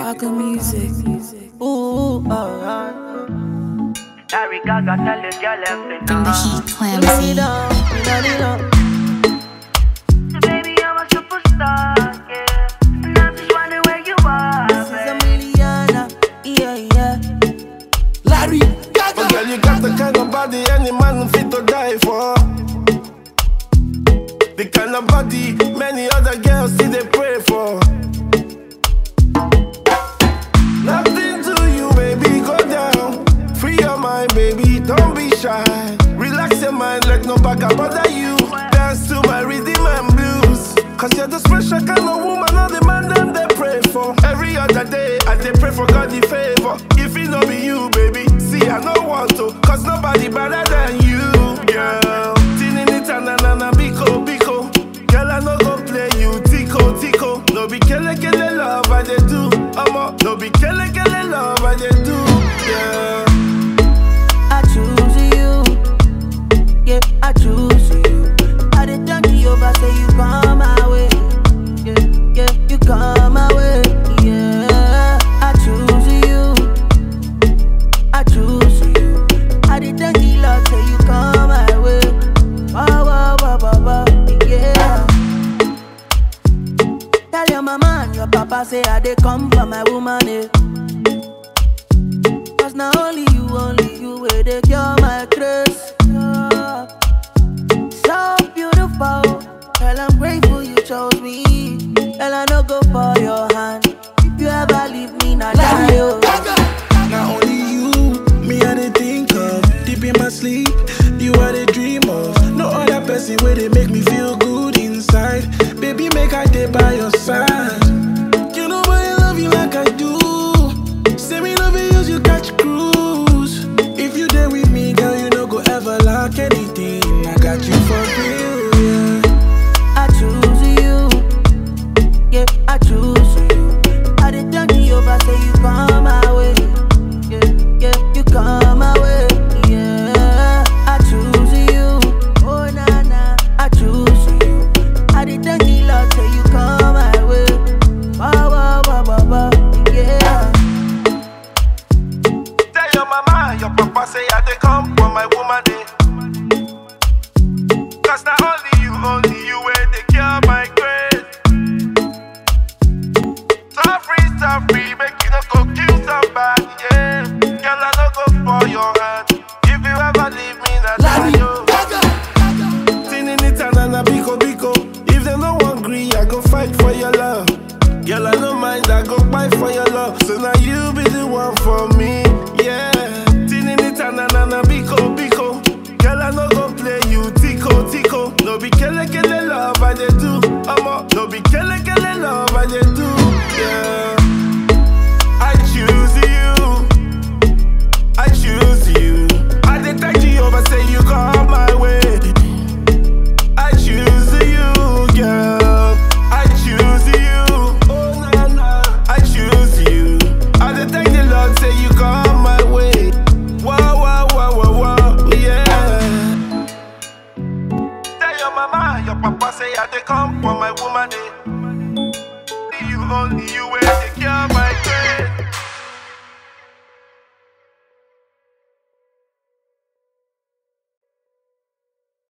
Baka Music. Ooh, alright. Larry Gaga tell the girl Bring everything. the heat, Put Clamsy. it down, put it down. Baby, I'm a superstar, yeah. And I'm just wondering where you are, This is a baby. million, yeah, yeah. Larry Gaga. Oh, girl, you got the kind of body any man fit to die for. The kind of body many other girls see they pray for. Nothing to you, baby, go down. Free your mind, baby, don't be shy. Relax your mind, let no back bother you. Dance to my rhythm and blues. Cause you're the special kind of woman, all the man them they pray for. Every other day, I they pray for God the favor. If it no be you, baby, see, I no want to. Cause nobody better than you, girl. Tinini tanana biko biko. Girl, I no go play you, tico tico. No be kele kele love, I they do. Omo, no be kele kele love, I they do, yeah. I choose you. Yeah, I choose you. I did thank you over, say you come my way. Yeah, yeah, you come my way. Yeah, I choose you. I choose you. I did thank you, Lord, say you come my way. Wow, wow, wow, wow, wow. Yeah. Tell your mama and your papa say I they come for my woman. Eh. Cause now only you, only you will they cure my grace. Yeah. So beautiful, girl, I'm grateful you chose me. Girl, I no go for your hand. If you ever leave me, now die. Oh. Not only you, me I dey think of Deep in my sleep, you are the dream of No other person where they make me feel good inside Baby, make I day by your side You know I love you like I do Say me love you, use you catch cruise If you there with me, girl, you no go ever lack anything I got you for real, yeah I choose you. Yeah, I choose you. I did thank you over, say you come my way. Yeah, yeah, you come my way. Yeah, I choose you. Oh na na, I choose you. I did thank you, Lord, say you come my way. Wow, wow, wow, wow, wow. Yeah. Tell your mama, your papa say I they come for my woman day. Cause not only you, only you where they cure my grace. So free, so free, make you no go kill somebody, yeah. Girl, I no go for your hand. If you ever leave me, na die yo. Tinini tanana biko biko. If they no one agree, I go fight for your love. Girl, I no mind, I go fight for your love. So now you be the one for me, yeah. Tinini tanana biko biko. Girl, I no go play you tico tico. No be kele kele love, I they do. Omo, no be kele kele love, I they do, yeah. I choose you. I choose you. I detect you over, say you come my way. I choose you, girl. I choose you. Oh na na. I choose you. I detect the Lord, say you come my way. Wow wow wow wow wow, yeah. Tell your mama, your papa say I they come for my woman day. You only you where they care my